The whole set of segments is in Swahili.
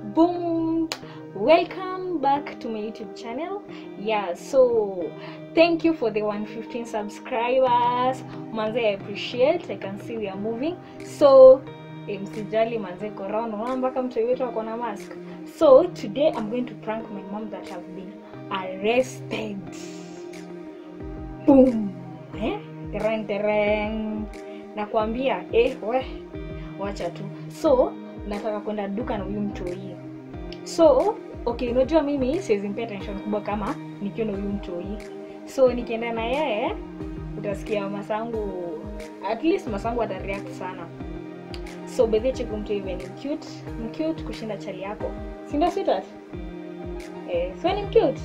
boom welcome back to my youtube channel yeah so thank you for the 115 subscribers manze i appreciate i can see we are moving so eh, msijali manze corona unaona mpaka mtu wetu ako na mask so today i'm going to prank my mom that have been arrested boom eh? tereng tereng nakwambia eh, we wacha tu so nataka kwenda duka na huyu mtoi so okay unajua mimi siwezi mpea tension kubwa kama nikiwa na huyu mtoi so nikienda na yeye utasikia masangu at least masangu atareact sana so bedhi cheku mtu hivi ni mcute mcute kushinda chali yako sindio sweetheart eh, so ni mcute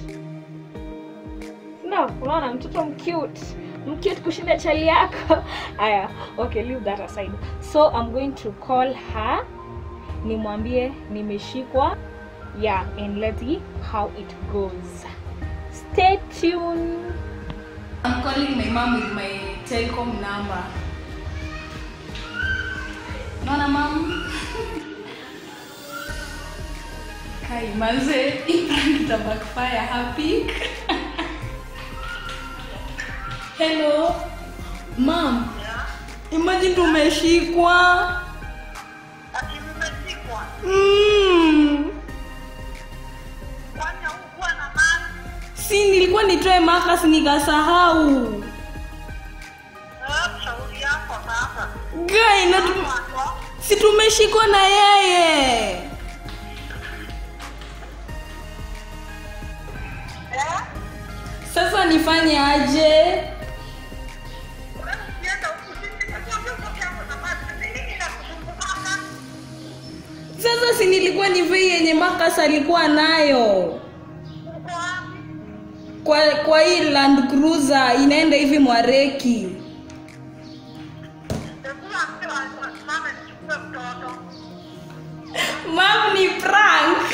no unaona mtoto mcute mcute kushinda chali yako aya okay leave that aside so i'm going to call her nimwambie nimeshikwa yeah and let's see how it goes stay tuned I'm calling my mom with my telecom number. Naona mom? Kai manze, hii prank ita backfire happy. Hello. Mom. Imagine tumeshikwa. Ati mmeshikwa? Mm. Kwani haukuwa na mali? Si nilikuwa nitoe makas nikasahau. Eh, shauri yako sasa. Guy, na tu- Wako? si tumeshikwa na yeye. Eh? Sasa nifanye aje? Wewe ukienda huku sisi tunakuambia utoke hapo na mali. Ni nini inakusumbukanga? Sasa si nilikuwa nivei yenye Marcus alikuwa nayo Uko wapi? kwa kwa hii Land Cruiser inaenda hivi Mwareki. Hebu ambie wa- wasimame nichukue mtoto. Mam ni prank.